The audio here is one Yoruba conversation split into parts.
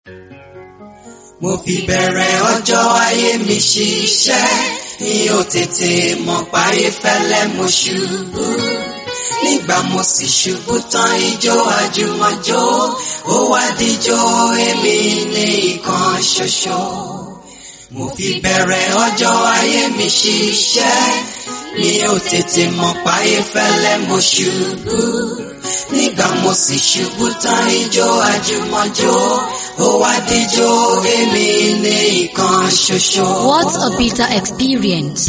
mo fi bẹ̀rẹ̀ ọjọ́ ayé mi ṣiṣẹ́ mi ò tètè mọ̀ páyé fẹ́lẹ́ mo ṣubú nígbà mo sì ṣubú tán ijó àjùmọ̀jó ó wá díjó èmi ní ìkan ṣoṣo mo fi bẹ̀rẹ̀ ọjọ́ ayé mi ṣiṣẹ́ mi ò tètè mọ̀ páyé fẹ́lẹ́ mo ṣubú nígbà mo sì ṣubú tán ijó àjùmọ̀jó ó wá díjó èmi ní ìkan ṣoṣo. What a bitter experience.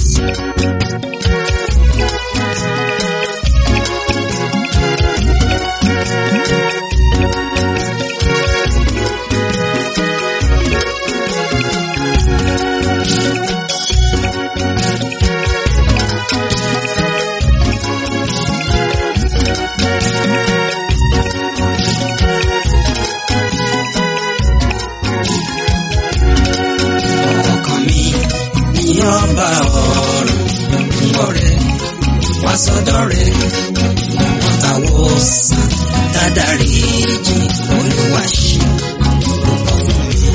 ọkàn mi ní ọba ọ̀run ọ̀rẹ́ wá sọ́dọ̀ rẹ̀ ọ̀tàwọ̀ sàn dádàrí jì olúwa ṣe ọkọ̀ fún mi.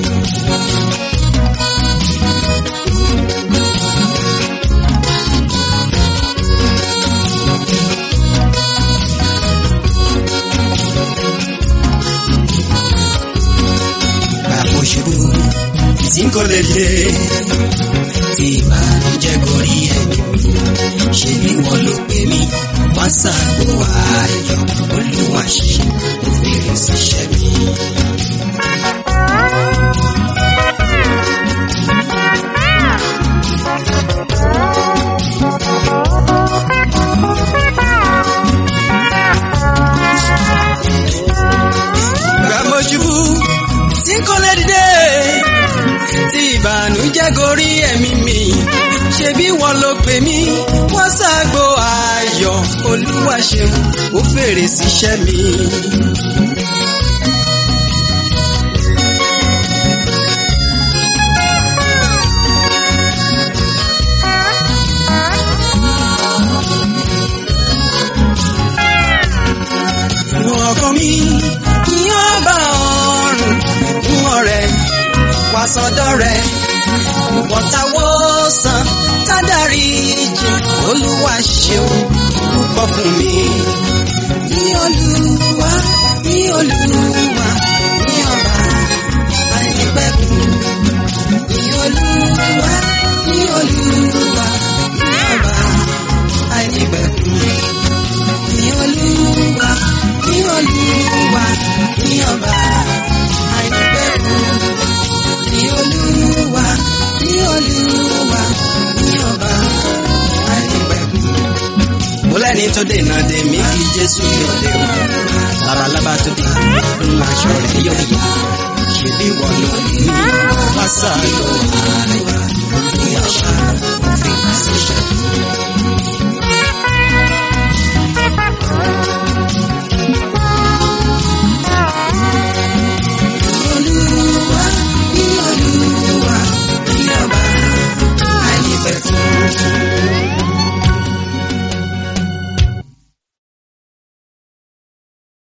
Bàbá ṣubú tí kò lè dé tí ìbànújẹ́ gorí ẹ̀mí mi ṣe bí wọ́n ló pè mí wá sáàgbó ayọ̀ olúwa ṣe òfin ṣiṣẹ́ mi. Bàbá ṣubú tí kò lè dé tí ìbànújẹ́ gorí ẹ̀mí mi ṣe bí wọ́n ló pè mí wọ́n ṣàgbo ayọ̀ olúwa ṣeun ó fèrè síṣẹ́ mi. ọkàn mi yóò bá ọrùn fún ọ̀rẹ́ wá sọ́dọ̀ rẹ̀ wọ́tawọ́ san tádàrí jì olúwa ṣeun púpọ̀ fún mi. ní olúwa ní olúwa ní ọba àìnípẹ̀kun ní olúwa ní olúwa ní ọba àìnípẹ̀kun ní olúwa ní olúwa ní ọba àìnípẹ̀kun ní olúwa ní olúwa ní ọba àìnípẹ̀kun. mo lẹ́ni tó dènà dè mí kí jésù yóò dé o labalábá tó dé ń aṣọ rẹ̀ yóò yá ṣebí wọ́n ló ní pásá ló wà olúwa ṣá.